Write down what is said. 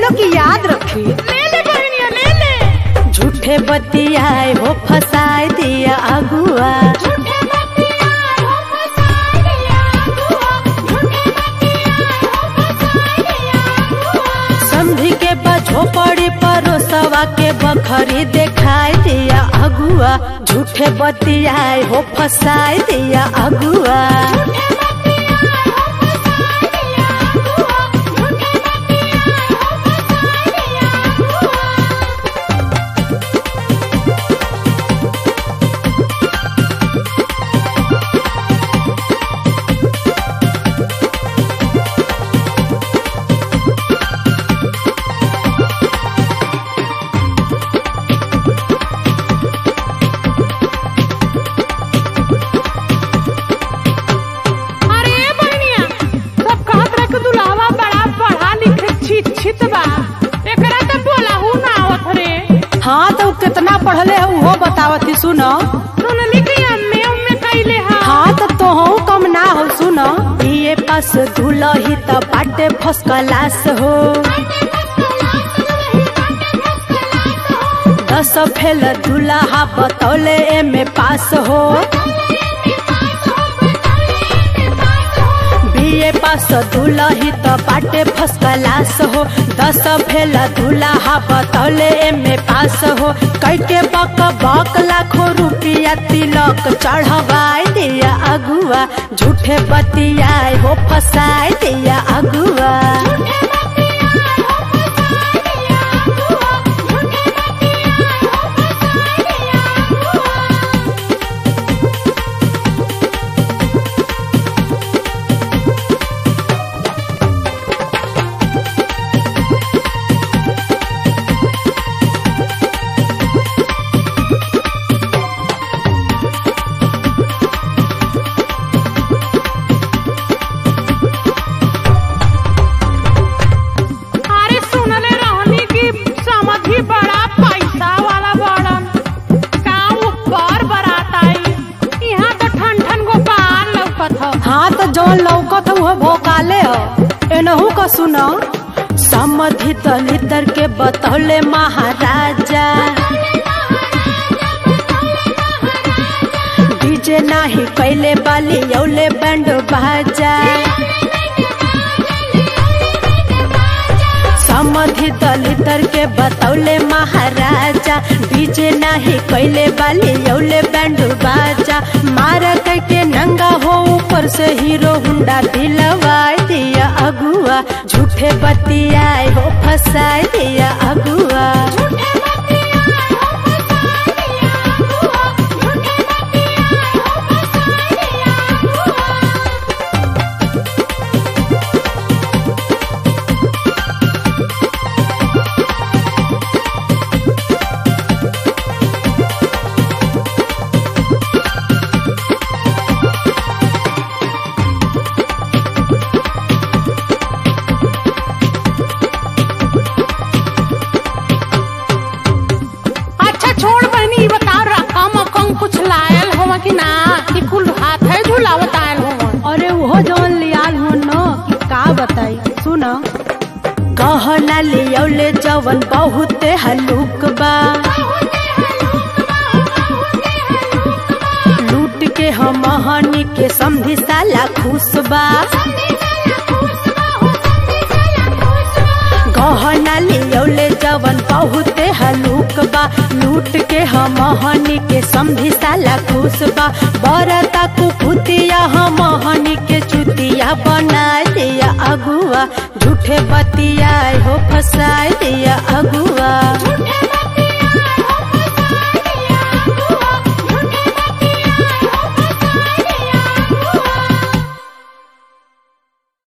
लोग की याद रखी ले ले बहनिया ले ले झूठे बतियाए हो फसाए दिया अगुआ झूठे बतिया हो फसाए दिया अगुआ झूठे बतिया हो फसाए दिया अगुआ समझी के बझो पड़ी परोसवा के बखरी देखाई दिया अगुआ झूठे बतियाए हो फसाए दिया अगुआ झूठे बतिया हो फसाए दिया अगुआ झूठे बतिया हो फसाए दिया अगुआ अरे बहनिया सब कहत रहे कि दुल्हवा बड़ा पढ़ा लिखे शिक्षित बा एकरा तो बोलाहू ना आवत रे हाँ तो कितना पढ़ले है वो बतावती सुनो सुनली कि अम्मे उम्मे कैले हा हाँ तो तोहू कम ना हो सुनो बीए पास दुलही त बाटे फर्स्ट क्लास हो दस फेल दुल्हा बतौले एमे पास हो बीए पास दुलही त बाटे फर्स्ट क्लास हो दस फेल दुल्हा बतौले एमे पास हो कैके बक बक लाखों रुपया तिलक चढ़वाए दिया अगुआ झूठे बतियाए हो फसाए दिया अगुआ अरे सुनले रहनी कि समधी बड़ा पैसा वाला बड़न गाँव ऊपर बारात आई यहाँ तो ठन ठन गोपाल लौकत ह हाँ तो जौन लौकत हुआ भोकाले हो एनहू का सुनो समधि दलितर के बतौले महाराजा डीजे नाही कैले बाली यौले बैंड बाजा समधि दलितर के बतौले महाराजा डीजे नाही कैले बाली यौले बैंड बाजा मार के नंगा हो ऊपर से हीरो हुंडा दिलवाए दिया अगुआ झूठे बतियाए हो फसाए दिया अगुआ अच्छा छोड़ बहनी बताओ रकम अकम कुछ लायल होवा कि ना कि कुल हाथ है झूलावत आयल होवा अरे वो जौन लियाल हो न कि का बताई सुन गहना लियौले जवन बहुत हलुक बा लूट के हम हनी के समझी साला खुश बा गहना लियौले जवन बहुत हलुक बा लूट के हम हनी के समझी साला खुश बा बरता कुकुतिया हम हनी के चुतिया बना दिया अगुआ झूठे बतियाए हो फसाए दिया अगुआ झूठे